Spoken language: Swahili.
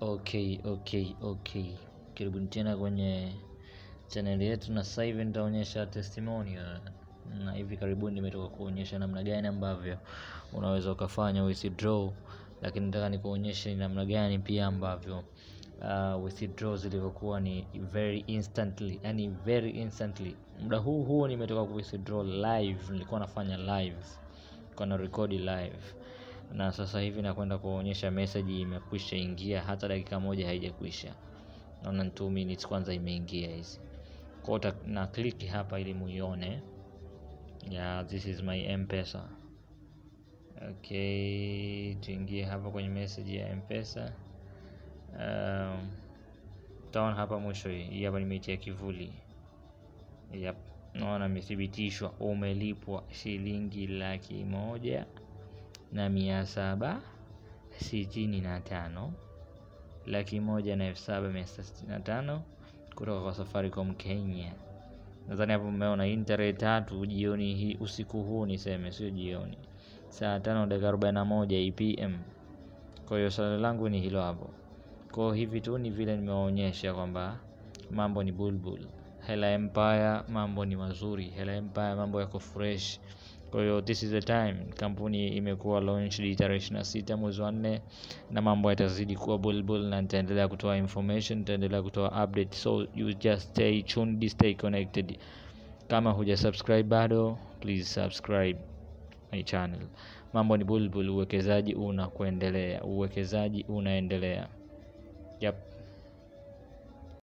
Okay, okay, okay. Karibuni tena kwenye chaneli yetu, na sasa hivi nitaonyesha testimonial, na hivi karibuni nimetoka kuonyesha namna gani ambavyo unaweza ukafanya withdraw, lakini nataka nikuonyeshe ni namna gani pia ambavyo uh, withdraw zilivyokuwa ni very instantly, yani very instantly. Muda huu huu nimetoka ku withdraw live, nilikuwa nafanya live, nilikuwa na record live na sasa hivi nakwenda kuonyesha message imekwisha ingia, hata dakika moja haijakwisha. Naona 2 minutes kwanza imeingia hizi kwa hiyo na click hapa ili muione. Yeah, this is my M-Pesa. Okay, tuingie hapa kwenye message ya M-Pesa. Um, utaona hapa mwisho hii hii hapa nimeitia kivuli. Yep, naona imethibitishwa umelipwa shilingi laki moja na mia saba sitini na tano laki moja na elfu saba mia sita sitini na tano kutoka kwa Safaricom Kenya. Nadhani hapo mmeona hii ni tarehe tatu jioni hii, usiku huu niseme, sio jioni, saa tano dakika arobaini na moja PM. Kwa hiyo swali langu ni hilo hapo. Kwa hivi tu ni vile nimewaonyesha kwamba mambo ni bulbul. Hela Empire mambo ni mazuri, Hela Empire mambo yako fresh. Kwa hiyo this is the time, kampuni imekuwa launched tarehe ishirini na sita mwezi wa nne, na mambo yatazidi kuwa bulbul, na nitaendelea kutoa information, nitaendelea kutoa update, so you just stay tuned, stay connected. Kama huja subscribe bado, please subscribe my channel. Mambo ni bulbul, uwekezaji unakuendelea, uwekezaji unaendelea. Yep.